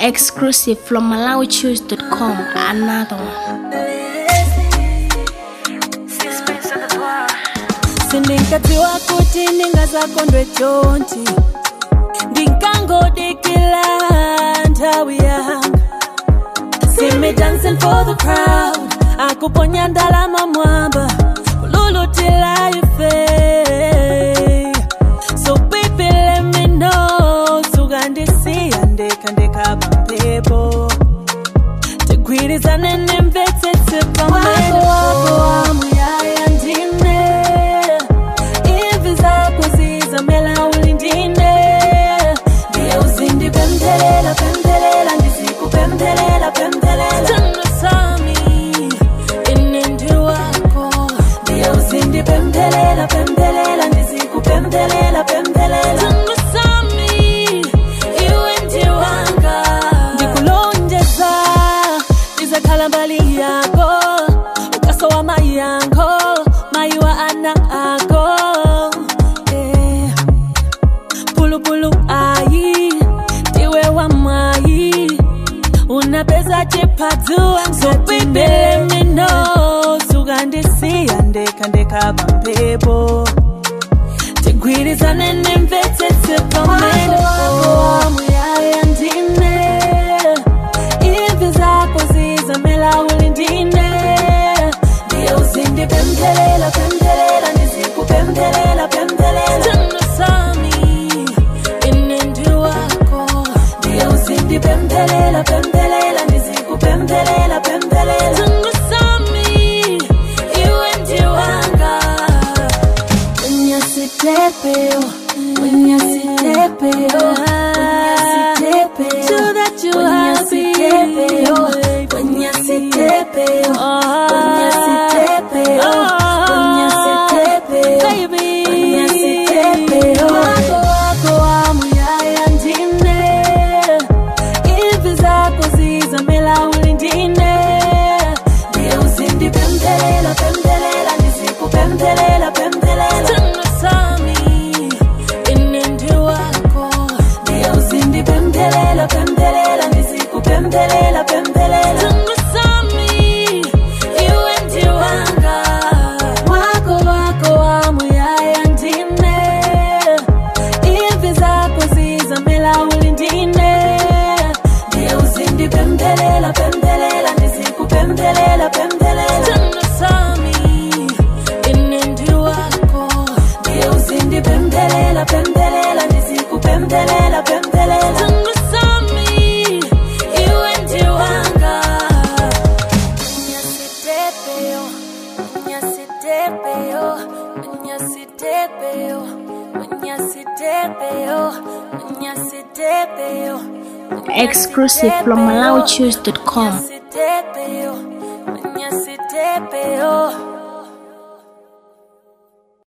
Exclusive from MalawiChoose.com. Another one. sindinkadziwa kuti ndingazakondwe chonchi ndinkangodikila nthawi yanga See me dancing for the crowd akuponya ndalama mwamba kululutila ife so baby let me know sukandisiya ndekha ndekha pampepo tigwirizane nemvetsetse pamene wako wamuyaya ndine imvi zako zizamela ulindine ndiye uzindipemphelela pemphelela ndizikupemphelela pemphelela tandosami ine ndi wako ndiye uzindipemphelela pemphelela ndizikupemphelela pemphelela tandosami iwe ndi wanga ndikulonjeza ndizakhala mbali yako ukasowa mai yango mai wa ana ako eh. pulupulu ayi ndiwe wa mwayi unapeza chipadzua ngatimbemino sukandisiya ndekha ndekha pampepo tigwirizane nemvetsetse pamene wamuyaya ndine imvi zako zizamela ulindine ndiye uzindipemphelela pemphelela ndizikupemphelela pemphelela tandosami ine ndi wako ndiye uzindipemphelela pemphelela ndizikupemphelela pemphelela tandosami iwe ndi wanga Unyasitepeo, unyasitepeo, unyasitepeo, so that you unyasitepeo, unyasitepeo, unyasitepeo, unyasitepeo, baby, unyasitepeo. Wako wako wamuyaya ndine, imvi zako zizamela ulindine, ndiye uzindipemphelela, pemphelela, ndizikupemphelela, pemphelela. Tandosami, ine ndi wako, ndiye uzindipemphelela, pemphelela, ndizikupemphelela, pemphelela. Tandosami, iwe ndi wanga, wako wako wamuyaya ndine, imvi zako zizamela ulindine, ndiye uzindipemphelela, pemphelela, ndizikupemphelela, pemphelela. Tandosami, ine ndi wako, ndiye uzindipemphelela, pemphelela, ndizikupemphelela, pemphelela. Tandosami, iwe ndi wanga. Unyasitepeo, unyasitepeo, unyasitepeo, unyasitepeo, unyasitepeo. Exclusive from MalawiChoose.com. Unyasitepeo, unyasitepeo.